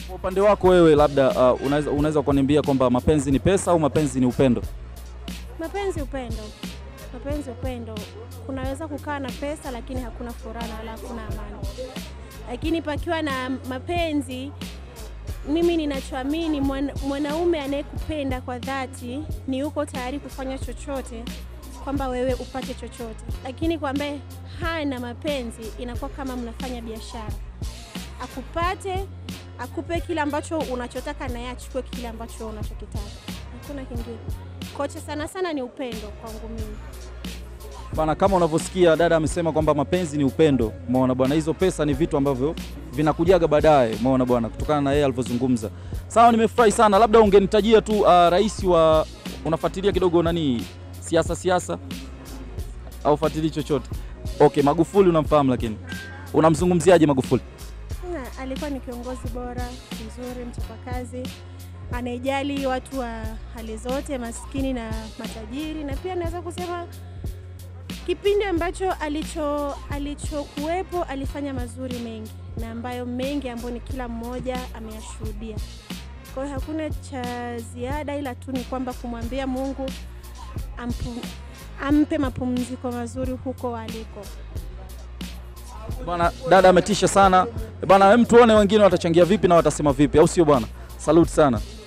Kwa upande wako wewe, labda uh, unaweza unaweza kuniambia kwamba mapenzi ni pesa au mapenzi ni upendo? Mapenzi upendo, mapenzi upendo. Kunaweza kukaa na pesa lakini hakuna furaha na wala hakuna amani, lakini pakiwa na mapenzi, mimi ninachoamini mwana- mwanaume anayekupenda kwa dhati ni yuko tayari kufanya chochote kwamba wewe upate chochote, lakini kwa ambaye hana mapenzi inakuwa kama mnafanya biashara, akupate akupe kile ambacho unachotaka na yeye achukue kile ambacho wewe unachokitaka, hakuna kingine. Kocha sana sana ni upendo kwangu mimi. Bana, kama unavyosikia dada amesema kwamba mapenzi ni upendo. Umeona bwana, hizo pesa ni vitu ambavyo vinakujaga baadaye. Umeona bwana, kutokana na yeye alivyozungumza. Sawa, nimefurahi sana. Labda ungenitajia tu uh, rais wa unafuatilia kidogo nani siasa siasa au fuatilii chochote? Okay, Magufuli unamfahamu, lakini unamzungumziaje Magufuli? Na, alikuwa ni kiongozi bora mzuri, mchapakazi, anayejali watu wa hali zote, maskini na matajiri, na pia naweza kusema kipindi ambacho alicho alichokuwepo alifanya mazuri mengi na ambayo mengi ambayo ni kila mmoja ameyashuhudia. Kwa hiyo hakuna cha ziada, ila tu ni kwamba kumwambia Mungu ampu, ampe mapumziko mazuri huko aliko. Bwana dada ametisha sana bwana, hem tuone wengine watachangia vipi na watasema vipi, au sio bwana? Salute sana.